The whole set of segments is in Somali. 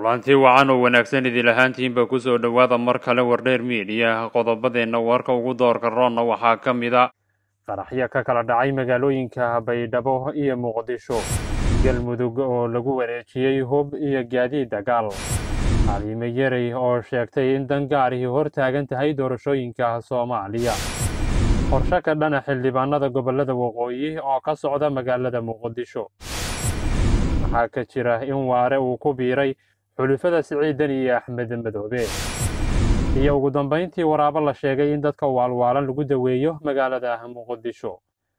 kulantii wacan oo wanaagsan idil ahaantiinba kusoo dhowaada mar kale wardheer miidiya qodobadeenna warka ugu doorka roonna waxaa ka mid a qaraxyo ka kala dhacay magaalooyinka baydhabo iyo muqdisho galmudug oo lagu wareejiyey hub iyo gaadiid dagaal xaliime yarey oo sheegtay in dangaarihii hor taagan tahay doorashooyinka soomaaliya qorshe ka dhana xildhibaanada gobollada waqooyi oo ka socda magaalada muqdisho waxaa ka jira in waare uu ku biiray xulufada siciidan iyo axmed madoobe iyo ugu dambayntii waraabo la sheegay in dadka waalwaalan lagu daweeyo magaalada muqdisho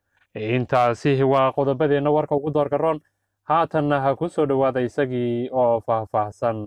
intaasi waa qodobadeenna warka ugu doorka roon haatanna ha ku soo dhowaada isagii oo faahfaahsan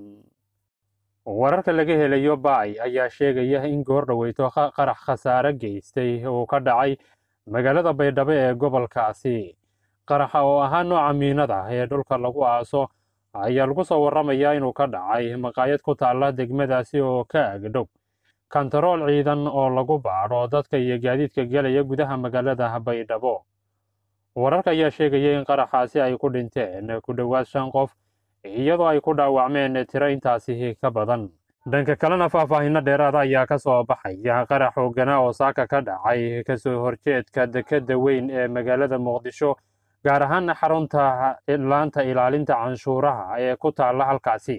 wararka laga helayo baay ayaa sheegaya in goor dhoweyto qarax khasaare geystay uu ka dhacay magaalada baydhabo ee gobolkaasi qaraxa oo ahaa nooca miinada ee dhulka lagu aaso ayaa lagu soo warramayaa inuu ka dhacay maqaayad ku taalla degmadaasi oo ka agdhow kantarool ciidan oo lagu baadho dadka iyo gaadiidka gelaya gudaha magaalada baydhabo wararka ayaa sheegaya in qaraxaasi ay ku dhinteen ku dhowaad shan qof iyadoo ay ku dhaawacmeen tiro intaasi ka badan dhanka kalena faahfaahinno dheeraada ayaa ka soo baxaya qarax hoogana oo saaka ka dhacay kasoo horjeedka dekadda weyn ee magaalada muqdisho gaar ahaan xarunta laanta ilaalinta canshuuraha ee ku taalla halkaasi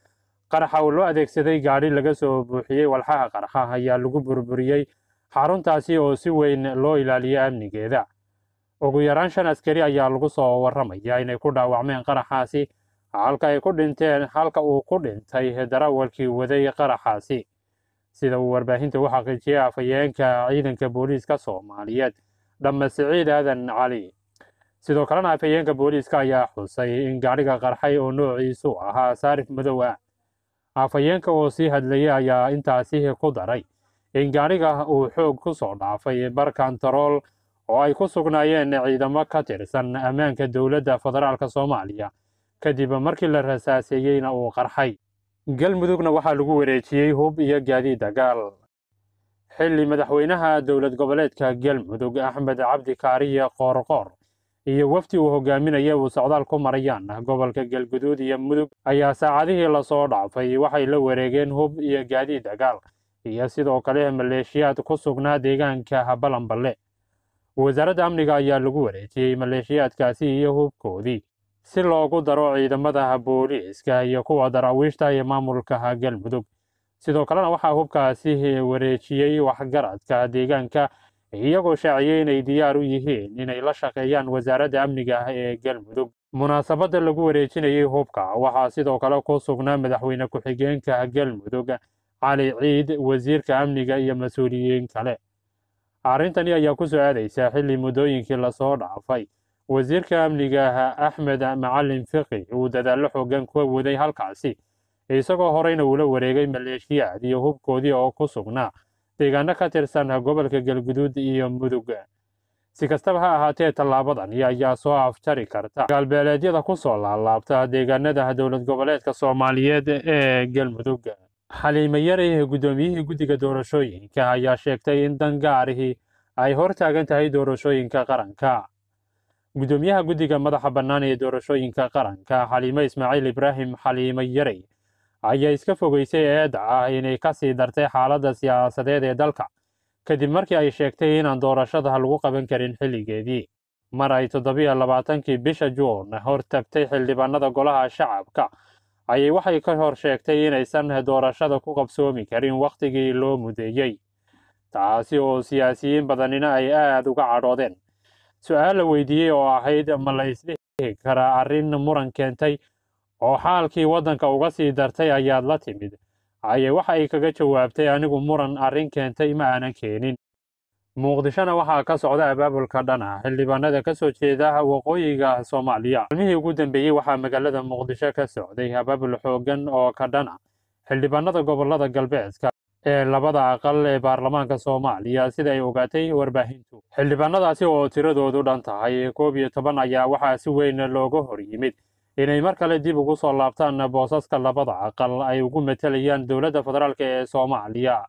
qaraxa oo loo adeegsaday gaadhi laga soo buuxiyey walxaha qarxa ayaa lagu burburiyey xaruntaasi oo si weyn loo ilaaliyo amnigeeda ugu yaraan shan askari ayaa lagu soo warramaya inay ku dhaawacmeen qaraxaasi halka ay ku dhinteen halka uu ku dhintay darawalkii waday qaraxaasi sida uu warbaahinta u xaqiijiyey afhayeenka ciidanka booliiska soomaaliyeed dhamme siciid aadan cali sidoo kalena afhayeenka booliiska ayaa xusay in gaadhiga qarxay oo noociisu ahaa saarif madow ah afhayeenka oo sii hadlayay ayaa intaasi ku daray in gaadhiga uu xoog ku soo dhaafay bar kantarool oo ay ku sugnaayeen ciidamo ka tirsan ammaanka dowladda federaalk soomaaliya kadib markii la rasaaseeyeyna uu qarxay galmudugna waxaa lagu wareejiyey hub iyo gaadiid dagaal xilli madaxweynaha dowlad goboleedka galmudug axmed cabdi kaariye qoorqoor iyo wafdi uu hogaaminaya uu socdaal ku marayaan gobolka galguduud iyo mudug ayaa saacadihii lasoo dhaafay waxay la wareegeen hub iyo gaadiid dagaal iyo sidoo kale maleeshiyaad ku sugnaa deegaanka balanballe wasaaradda amniga ayaa lagu wareejiyey maleeshiyaadkaasi iyo hubkoodii si loogu daro ciidamada booliiska iyo kuwa daraawiishta iyo maamulka galmudug sidoo kalena waxaa hubkaasi wareejiyey waxgaradka deegaanka iyagoo shaaciyey inay diyaar u yihiin inay la shaqeeyaan wasaaradda amniga ee galmudug munaasabadda lagu wareejinayey hubka waxaa sidoo kale ku sugnaa madaxweyne ku-xigeenka galmudug cali ciid wasiirka amniga iyo mas-uuliyiin kale arrintani ayaa ku soo aadaysa xilli muddooyinkii lasoo dhaafay wasiirka amniga axmed macalin fiqi uu dadaallo xoogan ku waday halkaasi isagoo horeyna uula wareegay maleeshiyaad iyo hubkoodii oo ku sugnaa deegaano ka tirsan gobolka galguduud iyo mudug si kastaba ha ahaatee tallaabadani ayaa soo afjari karta gaalbeeleedyada ku soo laalaabta deegaanada dowlad goboleedka soomaaliyeed ee galmudug xaliime yarey guddoomiyihii guddiga doorashooyinka ayaa sheegtay in dangaarihii ay hor taagan tahay doorashooyinka qaranka guddoomiyaha guddiga madaxa bannaan ee doorashooyinka qaranka xaliime ismaaciil ibraahim xaliime yarey ayaa iska fogeysay eedda ah inay ka sii dartay xaaladda siyaasadeed ee dalka kadib markii ay sheegtay inaan doorashada lagu qaban karin xilligeedii mar ay toddobiyo labaatankii bisha juun hor tagtay xildhibaanada golaha shacabka ayay waxay ka hor sheegtay inaysan doorashada ku qabsoomi karin wakhtigii loo mudeeyey taasi oo siyaasiyiin badanina ay aad uga cadhoodeen su-aal la weydiiyey oo ahayd ma la isdhihi karaa arrin muran keentay oo xaalkii waddanka uga sii dartay ayaad la timid ayay waxa ay kaga jawaabtay anigu muran arrin keentay ma aanan keenin muqdishona waxaa ka socda abaabulka dhana xildhibaanada ka soo jeeda waqooyiga soomaaliya maalmihii ugu dambeeyey waxaa magaalada muqdisho ka socday abaabul xoogan oo ka dhana xildhibaanada gobolada galbeedka ee labada aqal ee baarlamaanka soomaaliya sida ay ogaatay warbaahintu xildhibaanadaasi oo tiradoodu dhan tahay koob iyo toban ayaa waxaa si weyn looga hor yimid inay mar kale dib ugu soo laabtaan boosaska labada aqal ay ugu matelayaan dowladda federaalk ee soomaaliya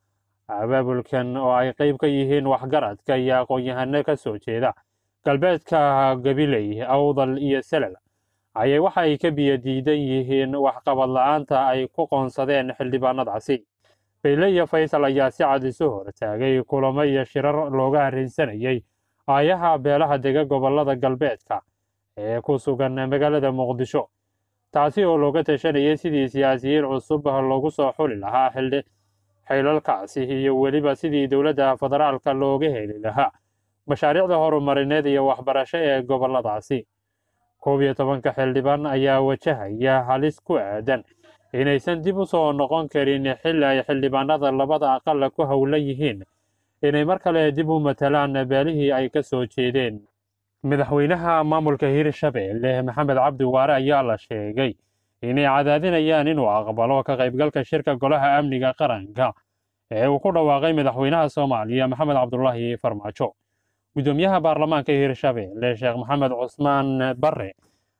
abaabulkan oo ay qayb ka yihiin waxgaradka iyo aqoon-yahano ka soo jeeda galbeedka gabiley awdal iyo selal ayay waxa ay ka biyo diidan yihiin waxqabad la-aanta ay ku qoonsadeen xildhibaanadaasi bayle iyo faysal ayaa si cad isu hortaagay kulamo iyo shirar looga arrinsanayay aayaha beelaha dega gobollada galbeedka ee ku sugan magaalada muqdisho taasi oo looga tashanayay sidii siyaasiyiin cusub loogu soo xuli lahaa xildhi xilalkaasi iyo weliba sidii dowladda federaalka looga heli lahaa mashaariicda horumarineed iyo waxbarasho ee gobolladaasi koob iyo tobanka xildhibaan ayaa wajahaya halis ku aadan inaysan dib u soo noqon karin xilli ay xildhibaanada labada aqal ku howlan yihiin inay mar kale dib u matalaan beelihii ay ka soo jeedeen madaxweynaha maamulka hirshabeelle maxamed cabdi waare ayaa la sheegay inay cadaadinayaan inuu aqbalo ka qaybgalka shirka golaha amniga qaranka ee uu ku dhawaaqay madaxweynaha soomaaliya maxamed cabdulaahi farmaajo gudoomiyaha baarlamaanka hirshabeelle sheekh maxamed cusmaan bare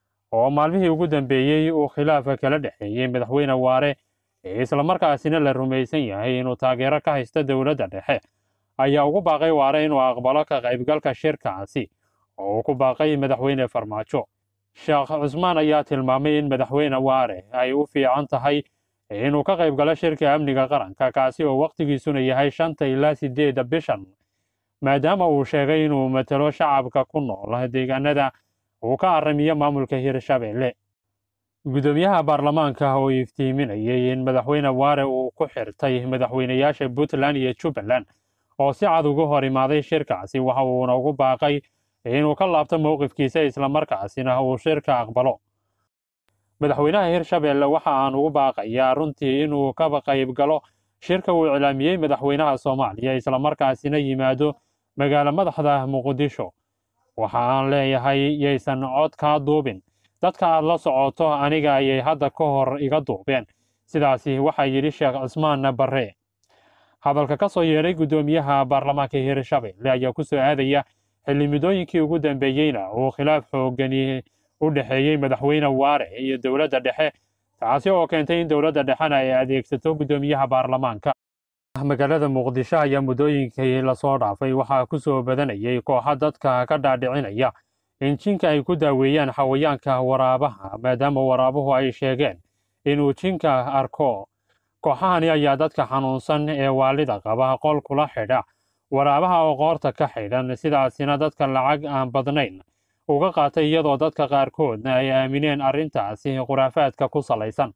oo maalmihii ugu dambeeyey uu khilaafa kala dhexeeyey madaxweyne waare ee islamarkaasina la rumaysan yahay inuu taageero ka haysto dowladda dhexe ayaa ugu baaqay waare inuu aqbalo ka qaybgalka shirkaasi oo uu ku baaqay madaxweyne farmaajo sheekh cusmaan ayaa tilmaamay in madaxweyne waare ay u fiican tahay inuu ka qaybgalo shirka amniga qaranka kaasi oo wakhtigiisuna yahay shanta ilaa sideedda bishan maadaama uu sheegay inuu matalo shacabka ku nool deegaanada uu ka aramiyo maamulka hirshabeelle gudoomiyaha baarlamaanka oo iftiiminayay in madaxweyne waare uu ku xirtay madaxweynayaasha puntland iyo jubbaland oo si cad uga hor imaaday shirkaasi waxa uuna ugu baaqay inuu ka laabto mowqifkiisa islamarkaasina uu shirka aqbalo madaxweynaha hirshabeelle waxa aan ugu baaqayaa runtii inuu kaba qayb galo shirka uu iclaamiyey madaxweynaha soomaaliya islamarkaasina yimaado magaalo madaxda muqdisho waxa aan leeyahay yaysan cod kaa duubin dadka aad la socoto aniga ayay hadda ka hor iga duubeen sidaasi waxaa yidhi sheekh cusmaan barre hadalka ka soo yeedhay guddoomiyaha baarlamaanka hirshabeelle ayaa ku soo aadaya xilli midooyinkii ugu dambeeyeyna uu khilaaf xoogani u dhexeeyey madaxweyne waare iyo dowladda dhexe taasi oo keentay in dowladda dhexena ay adeegsato guddoomiyaha baarlamaanka magaalada muqdisho ayaa muddooyinkii lasoo dhaafay waxaa ku soo badanayay kooxa dadka ka dhaadhicinaya in jinka ay ku daaweeyaan xawayaanka waraabaha maadaama waraabuhu ay sheegeen inuu jinka arko kooxahani ayaa dadka xanuunsan ee waalida qaba qol kula xidha waraabaha oo qoorta ka xidhan sidaasina dadka lacag aan badnayn uga qaatay iyadoo dadka qaarkoodna ay aamineen arrintaasi khuraafaadka ku salaysan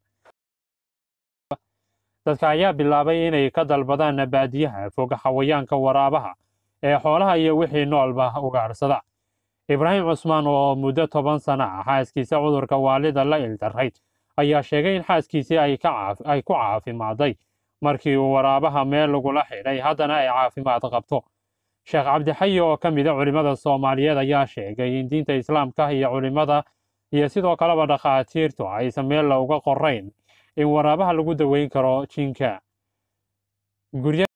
dadka ayaa bilaabay inay ka dalbadaan baadiyaha fog xawayaanka waraabaha ee xoolaha iyo wixii noolba ugaadhsada ibraahim cusmaan oo muddo toban sana ah xaaskiisa cudurka waalida la ildarrayd ayaa sheegay in xaaskiisii ay ku caafimaaday markii uu waraabaha meel lagula xidhay haddana ay caafimaad qabto sheekh cabdixayi oo ka mida culimmada soomaaliyeed ayaa sheegay in diinta islaamka iyo culimmada iyo sidoo kaleba dhakhaatiirtu aysan meel uga qorayn in waraabaha lagu daweyn karo jinka